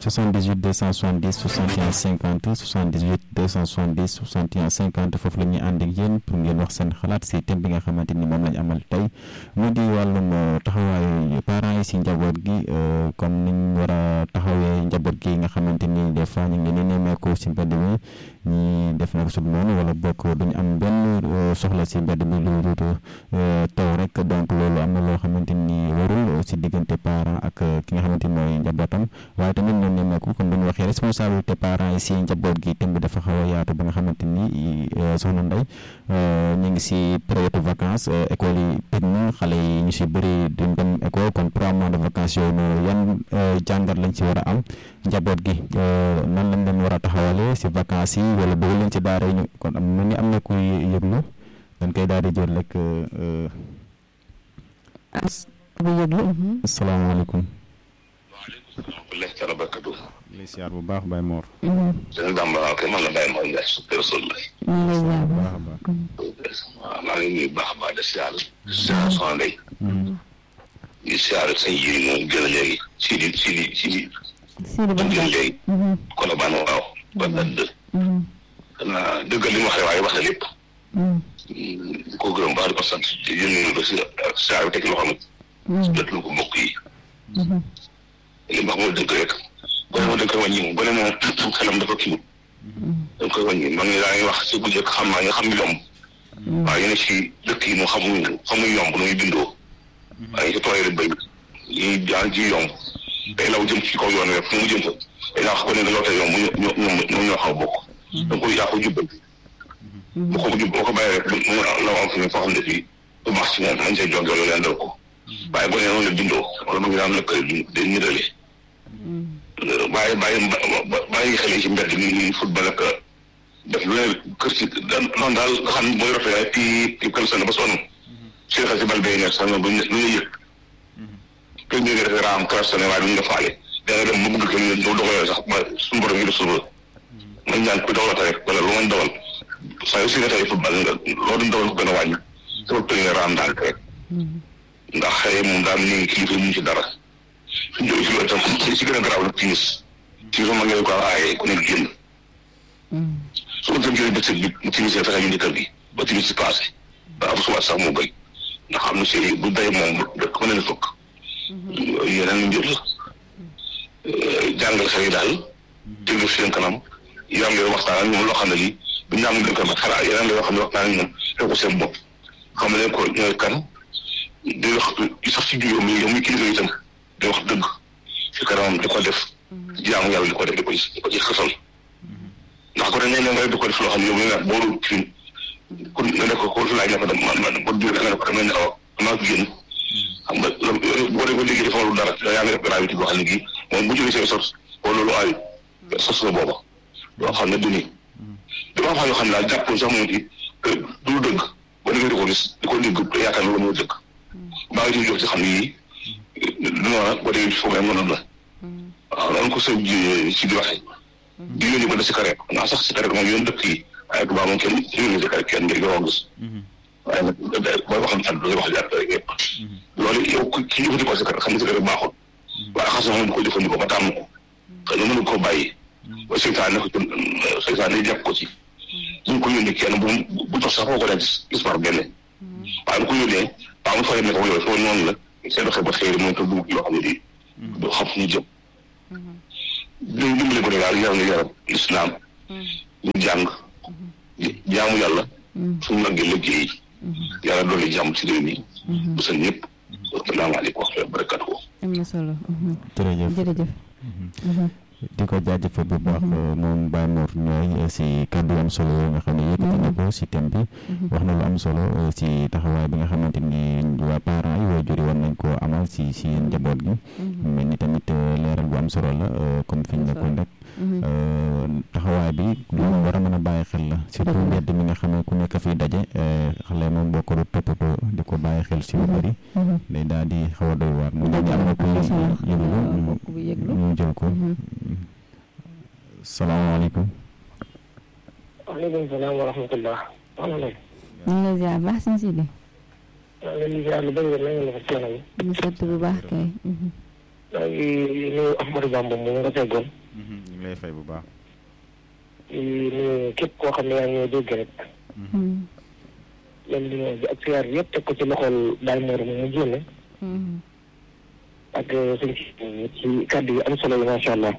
78 270 61 50 78 270 61 50 foofu la ñuy ànd ak yéen pour ngeen wax seen xalaat si thème bi nga xamante ni moom lañ amal tey mu di wàllum taxawaayu parents yi si njaboot gi comme niñ war a taxawee njaboot gi nga xamante ni des fois ñu ngi leen di nemmeeku si mbedd mi ñi def na ko su noonu wala bokk duñu am benn soxla si mbedd mi lu dul taw rek donc loolu am na loo xamante ni warul si diggante parent ak ki nga xamante ni mooy njabootam waaye tamit ñoom nemmeeku comme dañu waxee responsabilité parents yi si njaboot gi thème bi dafa xaw a yaatu ba nga xamante ni soxna Ndeye ñu ngi si période vacances école yi tëj na xale yi ñu si bëri duñ dem école kon trois mois de vacances yooyu noonu yan jàngat lañ si war a am njaboot gi nan lañ leen war a taxawale si vacances yi wala bëgg leen ci daara yi ñu kon am na ni am na kuy yëglu dañ koy daal di jël rek bu yëglu asalaamaaleykum waaleykum barakatu lay siyaar bu baax Baye Mor sëñ Bamba waaw kay man la Baye Mor Ndiaye su personne la ñu ngi lay ziar baax a baax waaw maa ngi nuyu baax a baax de siyaar siyaar soxna Ndeye di siyaar sëñ Yiri moom gën a léegi si di si di si di Sidi Ba moom gën a léegi Colobane waaw ba dëgg xanaa dëggal li mu waxee waaye wax na lépp di ko gërëm baax di ko sant di yónni ba si siyaar bi teg loo xam ne jot lu ko mbokk yi li mu wax mooy dëgg rek boo nee ma dañ koy wàññi moom boo nee ma xelam dafa kii dañ koy wàññi man mii daa ngi wax si bu njëkk xam naa nga xam yomb waaye yéen si dëkk yi moom xamuñu xamuñu yomb nu muy bindoo waaye si tooyee béy yi jaan ji yomb day law jëm ci kaw yoon rek fu mu jëm fa day naa wax ko ne da lootee yomb ñoo ñoo ñoo xaw bokk da nga koy yaa ko jubbal bu ko jub boo ko bàyyee rek mu law am fi ne foo xam ne fii du baax si moom man see jóg loolu leen dal ko waaye boo nee noonu la bindoo wala mu ngi daan nekk day nirale bàyyi bàyyi bàyyi xale ci mbedd mi ñuy football ak def lu ne kër ci noonu daal nga xam mooy rafet waaye pii pii kër sën ba sonn si xel si bal bay nekk sax na bu ñu lu ñu yëg kër ñu def raam kër sën waaye duñu la faale da nga dem ba bëgg kër ñu doo doxalee sax ba suñu borom yi def suba man ñaan ku dawal rek wala lu man dawal saa yu si ne tey football nga loolu dawal ko gën a wàññi dafa përi nga raam daal rek ndax xëy moom daal ñu ngi kilifa ñu ci dara suñ jógee si loolu itam si gën a garaaw la timis timis ma ngeen ko aaye ku nekk génn su ko jëlee bëccëg bi mu timisee fexe ñu kër gi ba timis si passé ba am suba sax mu béy ndax xam na si bu day moom dëkk mën na fukk yeneen mbir la jàngal xel yi daal déglu seen kanam yaa ngi waxtaan ak ñoom loo xam ne lii bu ñu am ko xalaat yeneen la yoo xam ne waxtaan ak ñoom def ko seen bopp xam ne ko ñooy kan di wax sax si juróom yi yow muy kilifa yi itam di wax dëgg si kanamam di ko def jaamu yàlla di ko def di ko di ko ci xasal ndax ko dañ ne nga di ko def loo xam ne yow mi nga boolu fi ku nga ne ko ko laaj na ko dem man man boo jógee nga ne ko damay nelaw damaa génn xam nga boo dee ko léegi dafa lu dara yaa ngi def gravité boo xam ne gii moom bu jógee seen sos wala loolu ay sos la booba loo xam ne du nii dafa xam yoo xam ne daal jàpp sax moom ci du dëgg ba déggee di ko gis di ko dégg yaakaar loolu moo dëgg maa ngi ciy jox ci xam ni yii du noonu boo déggee foofu rek mënoon la waaw noonu ko sëñ ji si di waxee di yónni ba da si kare naa sax si kare moom yoon dëkk yi waaye tubaab moom kenn yónni si kare kenn ngir nga gis waaye nag booy waxam sant da wax jàpp rek yëpp loolu yow ki jëfandikoo si kare xam ne si kare baaxul waaye xas moom di ko jëfandikoo ba tàmm ko xëy na mënu koo bàyyi ba seytaane ko seytaane jàpp ko ci buñ ko yónnee kenn bu bu tax sax foo ko dee gis par benn waaye bu ko yónnee waaw mu fay ne ko yooyu foofu noonu la seen doxee ba xëy moom te dugg yoo xam ne di du xam fu ñu jëm dañ dimbali ko ne daal yar nga yaram lislaam ñu jàng jaamu yàlla suñu màggee liggéey yàlla dolli jàmm ci réew mi bu seen ñëpp asalaamaaleykum wa barakatuh am na solo jërëjëf jërëjëf di ko jaajëfal bu baax moom Baye Mor ñooy si kàddu am solo nga xam ne yëkkati na ko si thème bi wax na lu am solo si taxawaay bi nga xamante ni waa parents yi waajur yi war nañ koo amal si si njaboot gi mel ni tamit leeral bu am solo la comme fi ñu nekkoon rek taxawaay bi lu war a mën a bàyyi xel la surtout mbedd mi nga xam ne ku nekk fiy daje xale moom boo ko doon toppatoo di ko bàyyi xel si lu bëri day daal di xaw a doy waar mu ne am na ku yëglu ñu jël ko salaamaaleykum waaleykum salaam wa rahmatullah wax na ñu ngi lay ziar baax sëñ Sidi maa ngi leen di ziar lu bëri na ngeen def coono bi ñu sant bu baax kay maa ngi nuyu Ahmadou Bamba moom nga teggoon ñu ngi lay fay bu baax. di nuyu képp koo xam ne yaa ngi dégg rek leen li bi ak siyaar bi yëpp teg ko ci loxol Baye Mor mu mu génne ak sëñ si ci kàddu yi am solo yi macha allah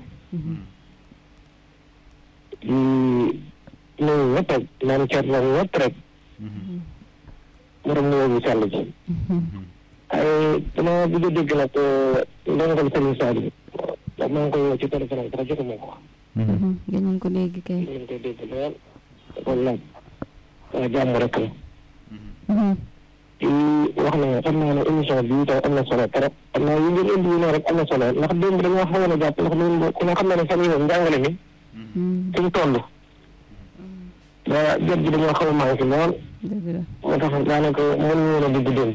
di nuyu ñëpp rek naan cat la ñëpp rek morom nuyoo bi sàll ji ay dama bëgg a dégg nag ndongal Serigne Saliou ndax maa ngi koy woo ci téléphone am sax jotuma ko gën nañ ko dégg kay ñu ngi koy dégg lool da ko laaj waaye jàmm rek la di wax ne xam naa ne émission bi itam am na solo trop xam naa yi ngeen indi yi ne rek am na solo ndax démb dañoo xawoon a jàpp ndax loolu ku ne xam na ne fan yii moom njàngale mi fi mu toll ba jot gi dañoo xaw a manqué lool dëgg la moo tax daanaka mënuñu woon a dugg démb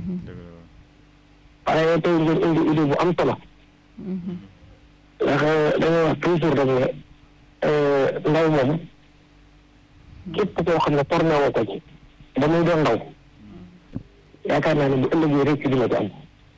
waaye tey ngeen indi idée bu am solo ndax dañuy wax toujours rek ne ndaw moom képp koo xam ne formé woo ko ci ba muy doon ndaw yaakaar naa ne bu ëllëgee rek dina ci am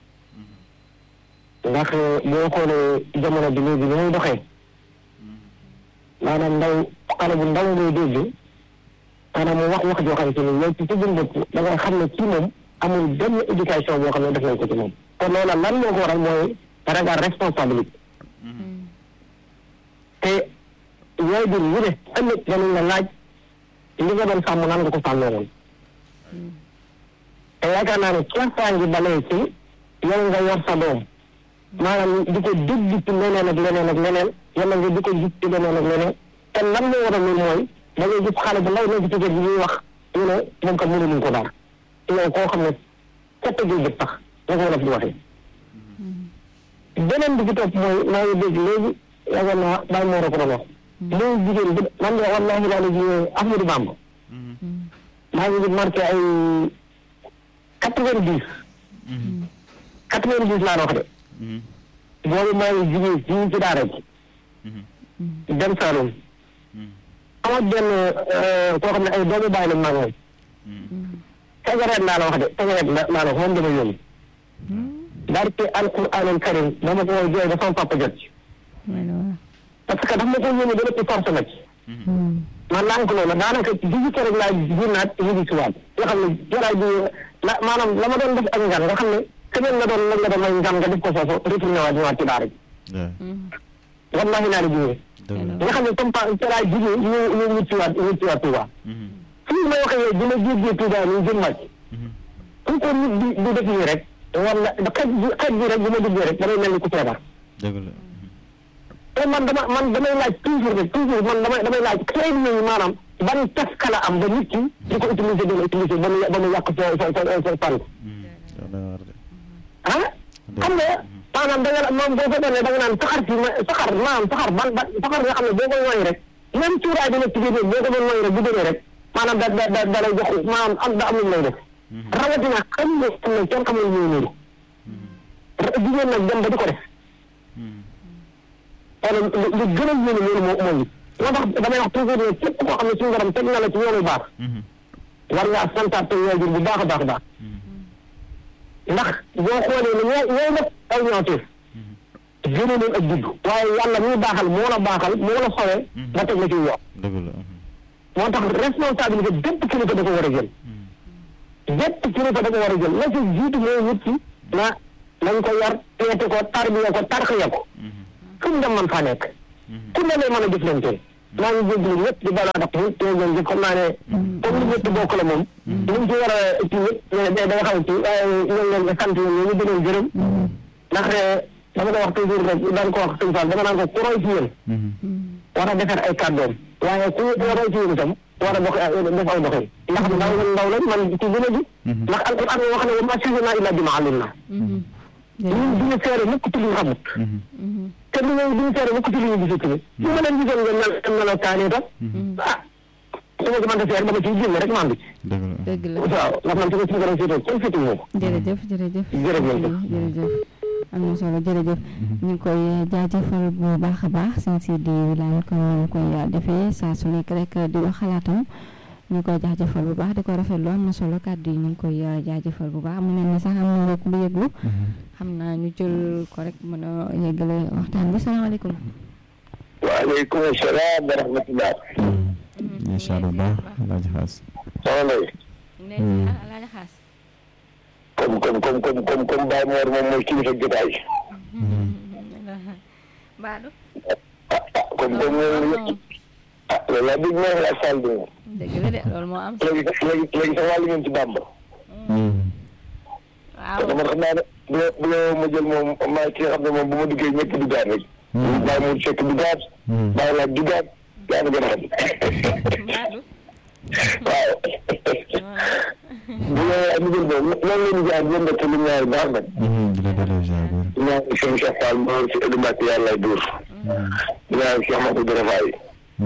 ndax boo xoolee jamono bi léegi ni muy doxee maanaam ndaw xale bu ndaw ngay dégg maanaam mu wax wax joo xam te ni yow ci sa jëm bopp da nga xam ne kii moom amul benn éducation boo xam ne def nañ ko ci moom kon loola lan moo ko waral mooy ragal responsabilité te yaay jur yu ne ëllëg danañ la laaj li nga doon sàmm nan nga ko sàmmee woon te yaakaar naa ne caasaa ngi balee ci yow nga yor sa doom maanaam di ko dégg ci leneen ak leneen ak leneen yàlla nga di ko gis ci leneen ak leneen te lan moo waral loolu mooy da ngay gis xale bu ndaw nekk ci kër gi ñuy wax ñu ne moom kat mënuñu ko dara te yow koo xam ne ca tëjee bët tax la ko wolof di waxee beneen bi ci topp mooy maa ngi dégg léegi yaakaar naa bàyyi moo ko doon wax léegi jigéen bi man de wallaahi laa la ji Ahmadou Bamba maa ngi marqué ay quatre vingt dix quatre vingt dix laa la wax de boobu maa ngi jigéen fii ci daara ji dem Saloum amat benn koo xam ne ay doomu bàyyi la maa ngi cigarette laa la wax de cigarette laa la wax moom dama yónni daal ci alquranul karim dama ko woy jooy ba sama papa jot ci parce que daf ma ko yónni ba lépp force la ci man lànk loolu daanaka digi ko rek laa génnaat yëgi si waat nga xam ne jaraay bi la maanaam la ma doon def ak ngan nga xam ne semaine la doon la nga doon may ngan nga def ko foofu retourné waat ñëwaat ci daara ji wallahi naa la jigéen nga xam ne comme pa jaraay jigéen ñu ñu wut si waat wut si waat Touba fii may waxee yow dina jéggee Touba ñu jëm wàcc ku ko nit di di def nii rek wala xet bi xet bi rek bu ma duggee rek damay mel ni ku feebar te man dama man damay laaj toujours rek toujours man damay damay laaj xëy na maanaam ban taska la am ba nit ki di ko utiliser dina utiliser ba mu ba mu yàq sa sa sa sa fan. ah xam nga maanaam da nga moom boo ko defee da nga naan saxar si ma saxar maanaam saxar ban ban saxar nga xam ne boo ko nooy rek même cuuraay bi nekk ci biir boo ko doon nooy rek bu demee rek maanaam da da da da lay jox maanaam am da am lu lay def. rawatina xam nga xam ne kenn xamul lu ñu jigéen nag dem ba di ko def. wala lu gën a yéene loolu moo moo moo tax damay wax toujours ne képp koo xam ne suñu borom teg na la ci yoonu baax war ngaa santaat te waajur bu baax a baax a baax ndax boo xoolee ne ñoo ñooy def ay ñaawteef gënu leen ak judd waaye yàlla muy baaxal moo la baaxal moo la sowee ba teg la ci yoon moo tax responsabilité bépp kilifa da ko war a jël bépp kilifa da ko war a jël la ci jiitu mooy nit ki na nañ ko yar teete ko tarbiya ko tarxiya ko fu mu dem man faa nekk ku ne lay mën a jëflante maa ngi jégalu ñëpp di balaa tax ñu tey jëm xam naa ne comme li ñëpp bokk la moom li mu ci war a ci ñëpp day day xaw ci waaye ñoo leen nga sant yéen ñu gënoon gërëm ndax dama ko wax toujours rek daan ko wax sëñ Fall dama naan ko ku roy ci yéen war a defar ay kàddoom waaye ku roy ci yéen itam war a dox def aw doxin ndax ndaw la ndaw lañ man ci gën a ji ndax alquran wax ne wa maa shahidnaa illaa bimaa alimnaa ñun duñu seere mukk ci li ñu xamut te du ñu duñu seere mukk ci li ñu gisut tamit su ma leen gisoon nga mel am meloo kaani tam ah su ma ko mën a seere dama ciy génn rek maa ngi dëgg la waaw ndax man su ma suñu borom seetoo kenn seetu moo ko jërëjëf jërëjëf jërëjëf jërëjëf am na solo jërëjëf ñu ngi koy jaajëfal bu baax a baax sëñ si di laan ko ñu koy defee saa su nekk rek di wax xalaatam ñu ngi koy jaajëfal bu baax di ko rafetlu am na solo kàddu yi ñu ngi koy jaajëfal bu baax mu mel ni sax am na mbokk bu yëglu xam naa ñu jël ko rek mën a yeggale waxtaan bi salaamaaleykum. waaleykum salaam wa rahmatulah. incha allah baax alaaji xaas. soxna yi. alaaji xaas. comme comme comme comme comme comme Baye Mor moom mooy kilifa jotaay. Baadu. ah ah comme comme moom ah loolu laa dégg naa la Sall bi moom. dëgg la de loolu moo am. léegi léegi léegi sax wàllu ngeen ci Bamba. waaw dama xam naa ne bu bu ma jël moom maa ci xam ne moom bu ma duggee ñëpp duggaat rek. Baye Mor Seck duggaat. Baye Laat duggaat yaa ngi gën a xam. Baadu. waaw. bu ñu am jël moom loolu la ñu jaar ñoom rek lu ñaari baax nag. di la delloo ziar bu wér. ñaan seen Cheikh Fall moo si Edu Mbacke yàlla dóor. ñaan Cheikh Mamadou Darafa yi.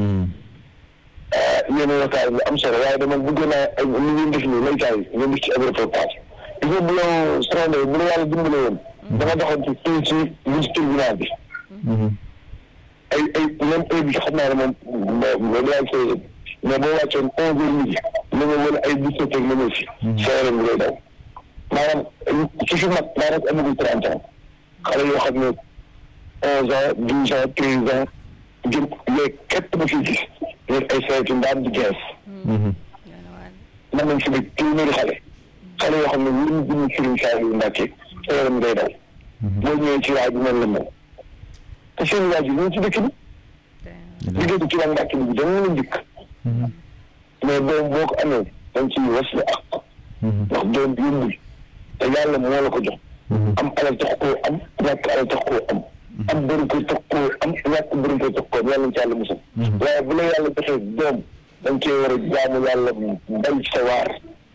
yéen a waxtaan bi am solo waaye dama bëgg naa ay li ngeen def nii laytaay yi ngeen def ci ab reportage. gis nga bu la soxna bu la yàlla dimbale woon. dama doxoon ci fii ci liste tribunal bi. ay ay même heure bi xam naa ne moom moo moo daal koy mais boo wàccoon onze heures midi na nga wala ay dix-sept heures nga ñëw si. sa yaram bi lay daw. maanaam ci fi mag maanaam amagul trente ans xale yoo xam ne onze ans douze ans treize ans jëm léegi képp ba fi gis ñun ay saytu ndaan di gees mën nañ fi ne téeméeri xale xale yoo xam ne wër ñu bind Serigne Saliou Mbacké sa yaram ngay daw boo ñëwee ci waay bi mel la mel te seen waajur ñu ci dëkk bi liggéey ci waa Mbacké bi dama la njëkk mais doom boo ko amee dañ ciy was la ak ndax doom bi yombul te yàlla moo la ko jox am alal tax koo am ñàkk alal tax koo am am bëri ko tax koo am ñàkk bëri ko tax koo am yàlla ci yàlla musal waaye bu la yàlla joxee doom dañ cee war a jaamu yàlla bay sa waar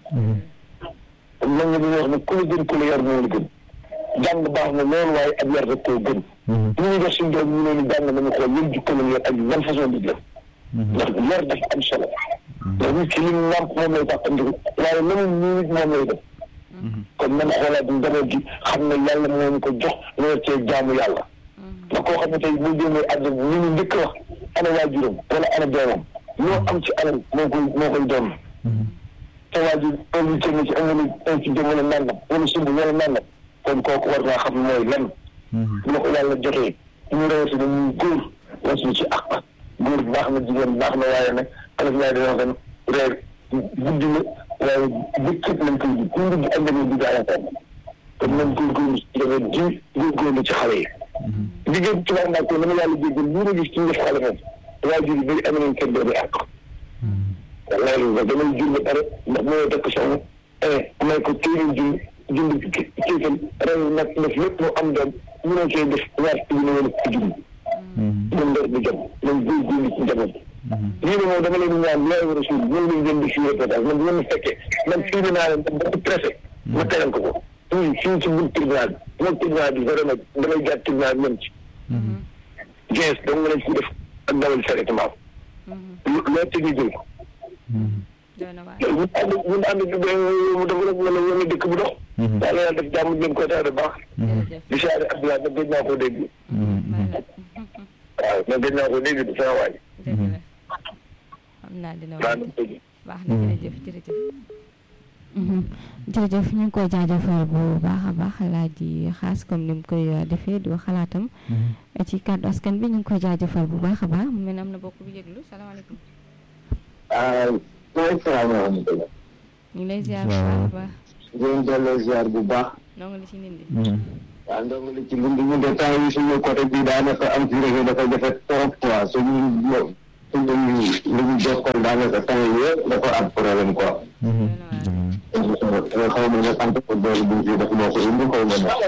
man nga dañuy wax ne ku la gën ku la yar moo la gën jàng baax na loolu waaye ak yar rek koo gën ñu ñuy def suñu doom ñu ne ni jàng nañu xool yëpp jikko lañu yor ak ban façon di def ndax yar dafa am solo ndax nit ki li mu nàmp moom lay tàqandiku waaye leneen ñu nit moom lay def kon man xoolaat njaboot gi xam ne yàlla moo ñu ko jox ñu war cee jaamu yàlla ndax koo xam ne tey boo génnee àdduna li ñu njëkk wax ana waajuram wala ana doomam loo am ci alal moo koy moo koy doon te waajur invité na ci am na invité wala nangam wala sumb wala nangam kon kooku war naa xam mooy lan bu la ko yàlla jotee ñu rawatina ñu góor wasuñu ci ak góor baax na jigéen baax na waaye nag xale bi dina wax reer guddi na waaye bëccëg lañ koy ji ku ndugg ak demee di daanaka kon nañ góorgóorlu ci demee ji góorgóorlu ci xale yi jigéen ci wax naa ko dama yàlla jéggal lii la gis ci def xale moom waajur yi bëri am nañ kër doomi àq wallahi nga damay jur ba pare ndax moo takk soxna may ko téeméer jur jund kéefal ren nag def lépp mu am doom ñu ne cee def ñaar ci ne wala ci jund ñun ndor bi jëm nañ góorgóorlu ci njaboot lii ne moom dama leen di ñaan yaay war a suul ñun lañ leen di fii reportage man bu ma fekkee man fii naa leen ba ko pressé ma tegal ko ko fii fii ci biir tribunal bi moom tribunal bi vraiment damay jaar tribunal bi même ci gees dong nga leen fi def ak dawal directement loo teg ñu jël ko ñun ànd ñun ànd bi ba mu def rek wala wala dëkk bu dox yàlla yàlla def jàmm leen koy tax de baax di saare Abdoulaye nag gëj naa koo dégg waaw nag gëj naa koo dégg di sama waay xam naa dina wax baax na jërëjëf jërëjëf jërëjëf ñu ngi koy jaajëfal bu baax a baax laaj di xaas comme ni mu koy defee di wax xalaatam ci kàddu askan bi ñu ngi koy jaajëfal bu baax a baax mu mel ne am na bokk bu yëglu salaamaaleykum mooy salaamaaleykum ñu ngi lay ziar bu baax a baax ngeen delloo ziar bu baax noo ngi la ci nindi waaw ndongo li ci mbind ñu de temps yi suñu côté bi daanaka am ci réseau dafa jafe trop quoi suñu suñu li ñu jokkoon daanaka temps yi yëpp dafa am problème quoi xaw ma nga sant ko doole bi ci def moo ko indi xaw ma ne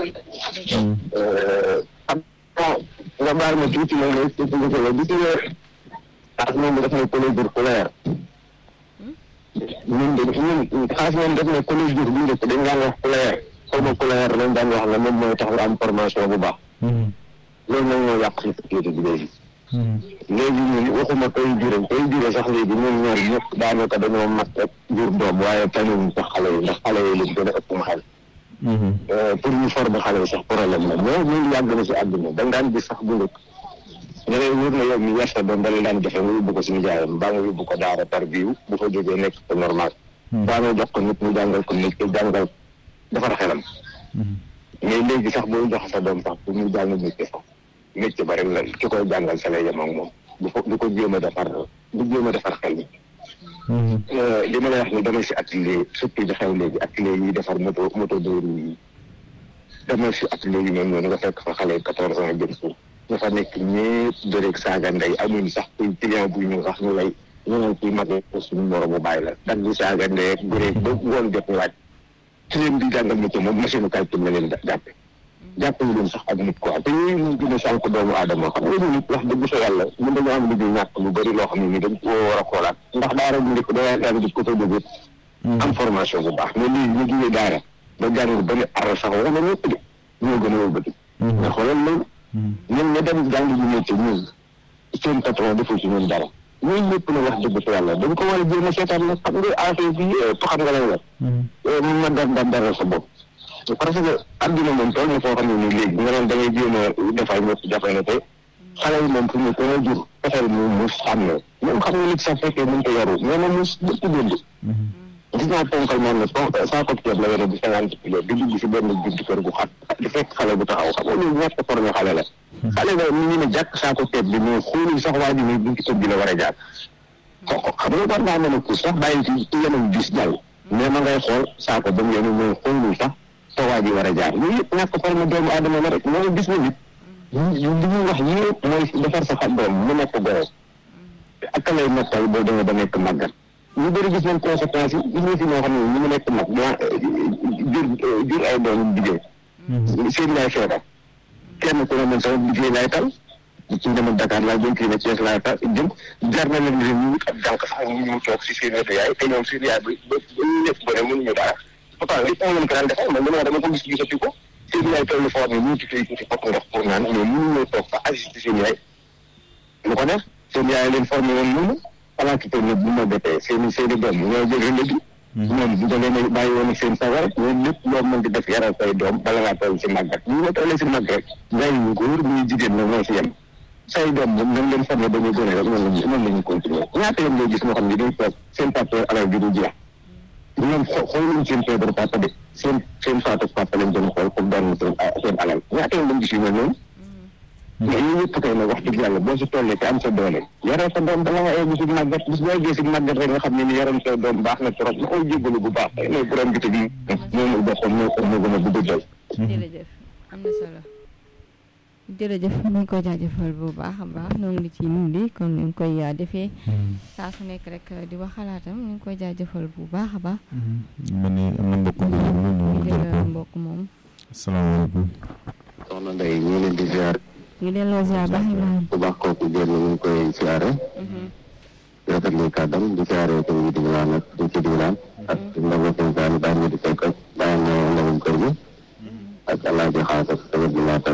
am nga baal ma tuuti ma nga expliqué la gis nga xaas moom daf ne collège scolaire ñun de ñun xaas moom daf ne collège bu njëkk dañ daan wax scolaire xaw ma scolaire lañ daan wax la moom mooy tax nga am formation bu baax loolu nag moo yàq si société bi léegi léegi ñun waxuma koy jure koy jure sax léegi ñun ñaar ñëpp daanaka dañoo mat rek jur doom waaye tanuñ sax xale yi ndax xale yi lañ gën a ëpp ma xel pour ñu former xale yi sax problème la mais ñun yàgg na si àdduna da nga daan gis sax bu njëkk nga lay wóor na yow mi yar sa doom dala daan jafe nga yóbbu ko suñu jaayam mbaa nga yóbbu ko daara par biiw bu fa jógee nekk ko normal baa nga jox ko nit mu jàngal ko nit jàngal defar xelam mais léegi sax boo jox sa doom sax bu muy jàng métier sax métier ba rek la ki koy jàngal sa lay yem ak moom du ko du ko jéem a defar du jéem a defar xel mi li ma lay wax ni dama si atelier surtout di xew léegi atelier yi defar moto moto dóoru yi dama si atelier yi noonu noonu nga fekk fa xale quatorze ans jëm suuf ñu fa nekk ñëpp bëreeg saaga ndey amuñ sax kuy client buy ñëw sax ñu lay ñu naan kuy magee suñu moromu bàyyi la dag di saaga ndey ak bëreeg ba ngoon jot ñu waaj ci leen di jàngal métier moom machine calcul la leen jàppe jàpp ñu leen sax ak nit quoi te yooyu ñu gën a sànq doomu aadama xam nga nit wax dëgg sa yàlla mën dañoo am liggéey ñàkk lu bëri loo xam ne ni dañ ko war a xoolaat ndax daara bu njëkk da daan gis ko fa jóge am formation bu baax mais léegi ñu jógee daara ba jàng ba ne ar sax wax na ñëpp de ñoo gën a wëlbati nga xoolal loolu ñun ña dem jàng ji métier ñun seen patron deful ci ñun dara ñooñu ñëpp na wax dëgg fa yàlla dañ ko war a jéem a seetaan nag xam nga affaire bi xam nga lay wax mun na dar dar daral sa bopp parce que adduna moom tool na foo xam ne nii léegi nga doon da ngay jéem a defal ñëpp jafe na te xale yi moom fu mu ko nga jur fexeel mu mu sàmm même xam nga nit sax fekkee mën ko yaru mais moom mu dëpp dund gis naa ponkal man ne saako ceeb la yore bi cinquante kilo di dugg si benn buntu kër gu xat di fekk xale bu taxaw xam nga loolu ñàkk formé xale la xale la ñu ne jàkk saako ceeb bi mais xoolul sax waa ji ne buntu kër bi la war a jaar ko xam nga war naa mën a pousse sax bàyyi ci ci yeneen bis jàll mais ma ngay xool saako ba mu yenu mais xoolul sax fa waa ji war a jaar yooyu yëpp ñàkk formé doomu aadama la rek mooy gis na nit li ñuy wax yëpp mooy defar sa xam doom mu nekk gore ak lay noppal boo demee ba nekk màggat ñu bëri gis nañ conséquences yi gis nga fi ñoo xam ne ñu ngi nekk mag daa jur jur ay doom jigéen seen yaay feebar kenn ku ne man sama liggéey laay tal ci demal Dakar laa jëm kii ne Thiès laay tal jëm jar na leen leen ñu ak jànk sax ñu ñu toog si seen wetu yaay te ñoom seen yaay ba ba ñu nekk ba ne mënuñu dara pourtant li moo leen ko daan defal man dama dama ko gis gisati ko seen yaay toll foo xam ne ñu tuuti tuuti fokk ndox pour naan mais mënuñoo toog fa assister seen yaay lu ko def seen yaay leen formé woon noonu xalaat te ne bu ma betee seen seen i doom ñoo jël relais bi ñoom bu da leen bàyyi woon ak seen sago rek ñoom lépp loo mën di def yaral say doom bala ngaa toll si màggat ñu nga tollee si màgg rek ngay ñu góor muy jigéen na ñoo si yem say doom moom nañ leen formé ba ñu gën a rek noonu lañu noonu la ñu continuer ñaata yoon ngay gis ñoo xam ne dañ toog seen papa alal bi du jeex ñoom xooluñ seen feebar papa de seen seen faatu papa lañ doon xool pour doon seen seen alal ñaata yoon lañ gis yu mel noonu mais yooyu yëpp kay nag wax dëgg yàlla boo si tollee te am sa doole yaral sa doom bala nga egg si màggat bis boo eggee si màggat rek nga xam ne ni yaram sa doom baax na trop na koy jéggalu bu baax xëy na borom bi bi moomul boppam moo ko moo gën a gudd jël jërëjëf am na solo jërëjëf ñu ngi koy jaajëfal bu baax a baax ñoo ngi ci nun di kon ñu ngi koy defee saa su nekk rek di wax xalaatam ñu ngi koy jaajëfal bu baax a baax man ni am na mbokk bu ñu jël mbokk moom asalaamaaleykum soxna Ndeye ñu ngi leen di ziar ñu delloo ziar baax Ibrahima bu baax kooku génn ñu ngi koy siyaare rafetlu kàddam di siyaare ko yi di wilaan ak di ci diwilaan ak ndaw seen saani bàyyi ñu di fekk ak bàyyi na ndawum kër gi ak alaaji xaas ak tamit bi laat ak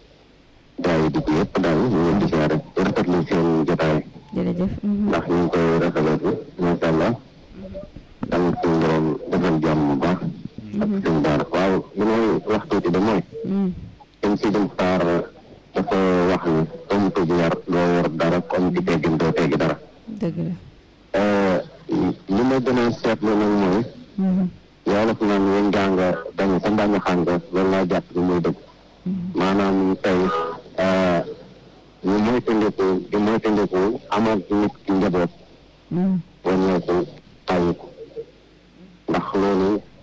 gaa yi dugg yëpp daal ñu ngi leen di siyaare rafetlu seen jotaay jërëjëf ndax ñu ngi koy rafetlu macha allah tamit suñu borom defal jàmm bu baax ak seen daara waaw li may wax tuuti de mooy dañ si dem saar dafa wax ni comme ko yar doo yor dara comme ci teggin doo teggi dara dëgg la li ma gën a seetlu nag mooy yàlla fi naan yéen jàng dañu sa mbàñu xàng loolu laa jàpp ni muy dëgg maanaam tey ñu moytandiku di moytandiku amal nit ki njaboot wàññeeku tàyyi ko ndax loolu